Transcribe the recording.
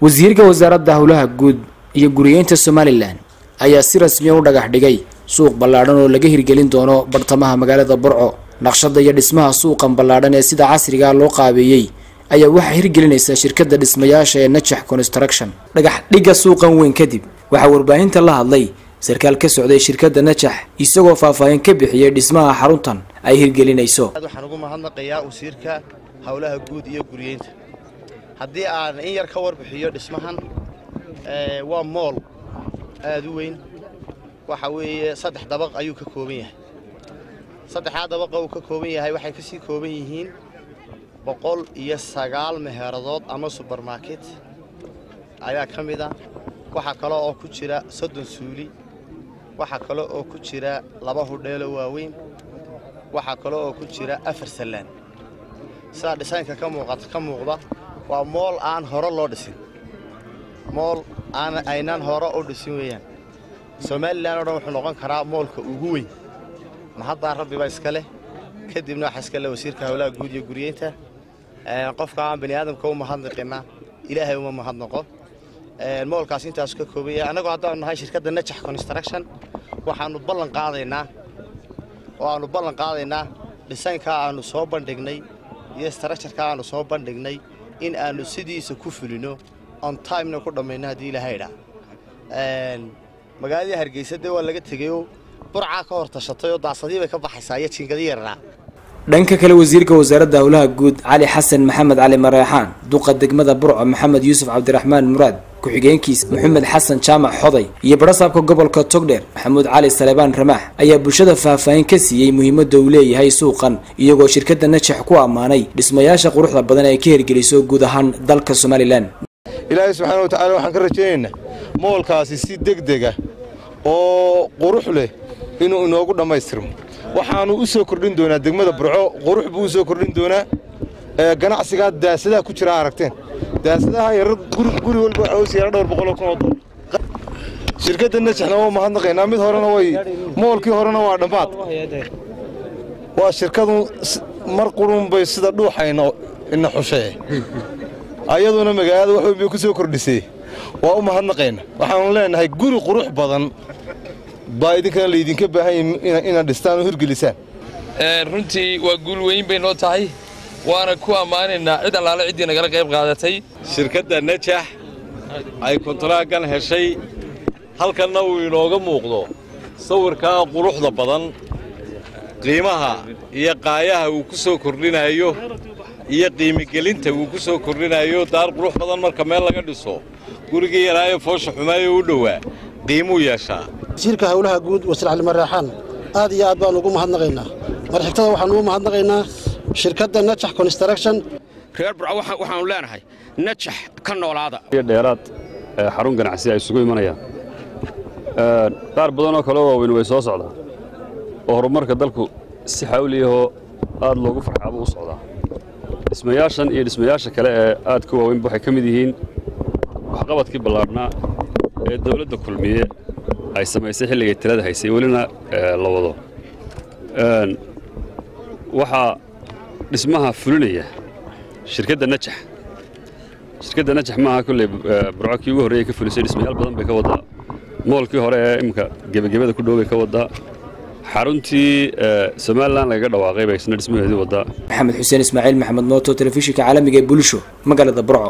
wasiirka wasaaradda howlaha guud iyo guriyeynta somalilan ayaa si rasmiya u dhagax dhigay suuq ballaadhan oo laga hirgelin doono bartamaha magaalada burco naqshada iyo dhismaha suuqan ballaadhan ee sida casrigaa loo qaabeeyey ayaa waxaa hirgelinaysa shirkadda dhismayaasha ee najax construction dhagax dhigga suuqan weyn kadib waxaa warbaahinta la hadlay sarkaal ka socday shirkadda najax isagoo faahfaahin ka bixiyey dhismaha xaruntan ay hirgelinayso waxaan ugu mahadnaqayaa wasiirka howlaha guud iyo guriyeynta haddii aan in yar ka warbixiyo dhismahan waa mool aad u weyn waxa weeye saddex dabaq ayuu ka kooban yahay saddexdaa dabaqa uu ka kooban yahay waxay kasii kooban yihiin boqol iyo sagaal meheeradood ama subermarket ayaa ka mid a waxaa kale oo ku jira soddon suuli waxaa kale oo ku jira laba hudheelo waaweyn waxaa kale oo ku jira afar sallaan sidaa dhisaynka ka muuqata ka muuqda waa mool aan hore loo dhisin mool aan aynaan hore u dhisin weeyaan somalilan oo dhan wuxuu noqon karaa moolka ugu weyn mahaddaa rabbiba iska leh kadibna waxaa iska leh wasiirka howlaha guud iyo guriyeynta qofka aan bani aadamka u mahadnaqina ilaahay uma mahadnaqo moolkaas intaasu ka kooban yahay annagoo haddaanu nahay shirkadda najax construction waxaannu ballan qaadaynaa oo aannu ballan qaadaynaa dhisaynkaa aannu soo bandhignay iyo structureka aannu soo bandhignay in aannu sidiisa ku fulino on timena ku dhammayno haddii ilaahay idhaa magaaladii hargeysa dee waa laga tegeyoo burcaa ka hor tashatay oo daasadii bay ka baxaysaa iyo jiingadii yarnaa dhanka kale wasiirka wasaaradda howlaha guud cali xasan maxamed cali mareexaan duqa degmada burco maxamed yuusuf cabdiraxmaan muraad ku-xigeenkiisa maxamed xasan jaamac xoday iyo barasaabka gobolka togdheer maxamuud cali salebaan ramaax ayaa bulshada faahfaahin ka siiyey muhiimadda uu leeyahay suuqan iyagoo shirkadda najax ku ammaanay dhismayaasha quruxda badan ee ka hirgeliso guud ahaan dalka somalilan ilaahay subxaana wa tacala waxaan ka rajaynaynaa moolkaasi si degdega oo qurux leh inuu inoogu dhammaystirmo waxaannu u soo kordhin doonaa degmada burco qurux buu u soo kordhin doonaa ganacsigaa daasadaha ku jira aragteen daasadaha yarar guri walba waxaa hoos yaala dhowr boqoloo kun oo dollar shirkadda najaxna waa mahadnaqaynaa mid horena way moolkii horena waa dhammaad waa shirkadu mar qurun bay sida dhuuxayna ina xushee ayaduna magaalada wax weyn bay ku soo kordhisay waa u mahadnaqayna waxaannu leenahay guri qurux badan baa idinkana laydinka baahan yahay inaad dhistaan oo hirgelisaan runtii waa guul weyn bay noo tahay waana ku ammaanaynaa cid allaale ciddii nagala qayb qaadatay shirkadda najax ay kontaraagan heshay halkanna uu inooga muuqdo sawirkaa quruxda badan qiimaha iyo qaayaha uu ku soo kordhinayo iyo qiimigelinta uu ku soo kordhinayo daar qurux badan marka meel laga dhiso gurigii yaraayo foosha xumaayo u dhowaa qiimuu yeeshaa wasiirka howlaha guud wasiir cali mareexaan aad iyo aad baanu ugu mahadnaqaynaa marxigtada waxaanu ugu mahadnaqaynaa shirkadda najax construction reer burco waxaannu leenahay najax ka noolaada dheeraad xarun ganacsi ay isugu imanayaan qaar badanoo kaleo waaweyn way soo socdaa oo horumarka dalku si xawliyahoo aad loogu farxaabo u socdaa dhismayaashan iyo dhismayaasha kale ee aad ka waaweynba waxay ka mid yihiin waxqabadkii ballaadhnaa ee dawladda kulmiye ay samaysay xilligay talada haysay welina la wado waxaa dhismaha fulinaya shirkadda najax shirkadda najax maaha kolley burco kii ugu horreeyay ka fulisay dhismayaal badan bay ka waddaa moolkii hore ee imminka gebagebada ku dhow bay ka waddaa xaruntii somalilan lagaga dhawaaqay bay isna dhismaheedii waddaa maxamed xuseen ismaaciil maxamed mooto telefishinka caalamiga ee bulisho magaalada burco